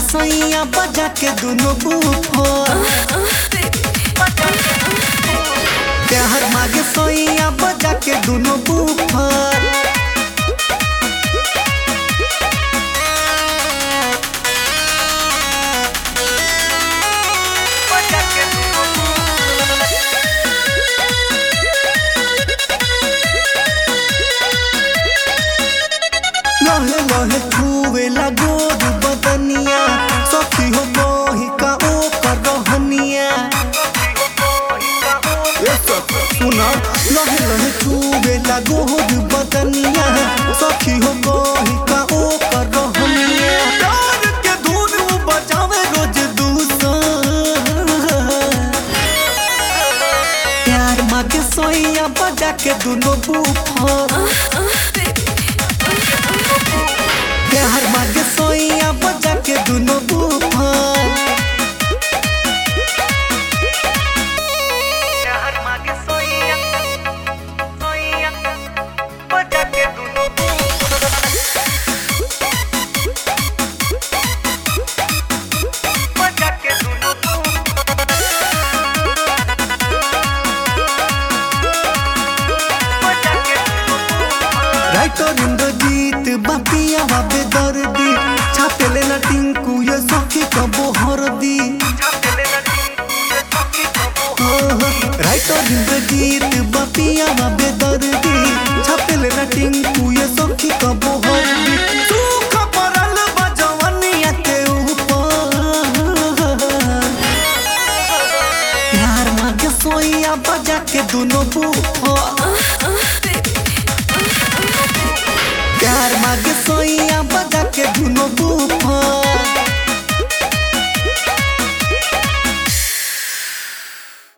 सैया बजा के दुनो बूफर प्यार मागे सैया बजा के दुनो बूफर लहे लहे छुए लगोर बदनिया सखी हो मोहि का ओ कर रहनिया ए सखी सुना लहे लहे छुए लगोर बदनिया सखी हो मोहि का ओ कर रहनिया प्यार के धुन उ बजावे रोज दूसर प्यार मागे सोइया बजा के दुनो बूफर प्यार मागे सोइया बजा के दुनो बूफर प्यार मांगे सोइया सोइया बजा के दुनो बजा के दुनो बजा के दुनो राइटर इंद्रजीत बापिया बाबे दर्दी छापेले ना टिंकू ये सखी कबो हरदी छापले ना टिंकू ये सखी कबो राइटर इंद्रजीत बापिया बाबे दर्दी छापेले ना टिंकू ये सखी कबो हरदी सुख परल बजवनिया के ऊपर प्यार मांगे सोइया बजा के दुनो बूफर प्यार मागे सोइया बजा के दुनो बूफर